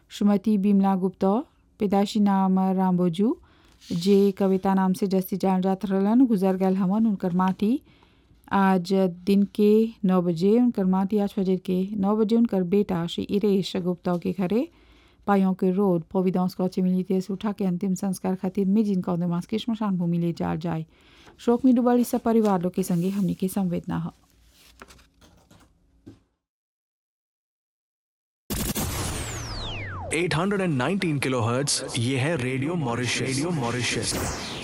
श्रीमती बिमला गुप्ता पैदाशी नाम रामबोजू जे कविता नाम से जस्ती जान जात रहलन गुजर गल हमन उनकर माटी आज दिन के नौ बजे उनकर माटी आज फजर के नौ बजे उनकर बेटा श्री इरेश गुप्ता के घरे पायों के रोड प्रोविडेंस कौचे मिली से उठा के अंतिम संस्कार खातिर मिजिन कौदमास के श्मशान भूमि ले जाल जाए शोक में डूबल सब परिवार लोग के संगे हमनी के संवेदना है 819 किलोहर्ट्ज ये है रेडियो मॉरिशस रेडियो मॉरिशस